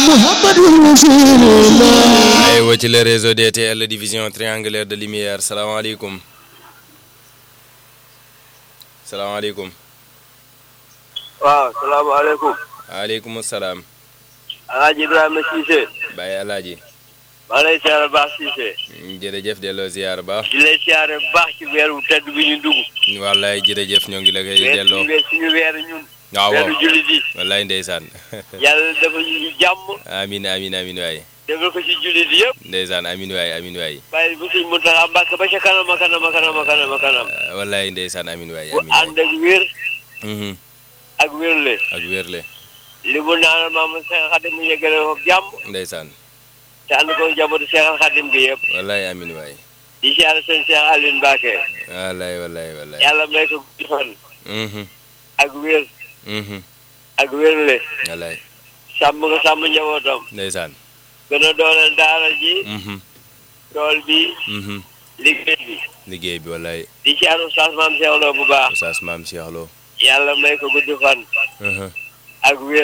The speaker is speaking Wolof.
محمد رسول الله aywa ci le réseau DTL division triangulaire de lumière salaamaaleykum salaamaaleykum waaw salaamaaleykum waaleykum salaam alaaji Ibrahima Cissé Baye Alaaji maa lay siyaare baax Cissé jërëjëf delloo ziar baax di lay siyaare baax ci weer wu tedd bi ñu dugg wallaay jërëjëf ñoo ngi la koy weer delloo suñu weer suñu weer ñun waaw weeru jullit yi wallaay ndeysaan yàlla dafa ñu jàmm amin amin amin waay defal ko ci jullit yëpp ndeysaan amin waay amin waay bàyyi bu suñ Muntaxa Mbàkke ba ca kanam a kanam a kanam a kanam a kanam wallaay ndeysaan amin waay bu amin waay ànd ak wér Mhm. ak wérle ak wérle li mu naan maam Seex Xadim mu yeggale ko jàmm ndeysaan te ànd ko njabootu Seex Xadim gi yëpp wallaay amin waay di siyaare seen Seex Aliou Mbàkke wallaay wallaay wallaay yàlla may ko guddi fan Mhm. ak wér Mhm. ak wérle wallaay sàmm ko sàmm njabootam ndeysaan gën a dooleel daara ji Mhm. tool bi Mhm. liggéey bi liggéey bi wallaay di ci ànd Oustaz Mame Cheikh Lo bu baax Oustaz Maam Cheikh Lo yàlla may ko gudd fan Mhm. ak wér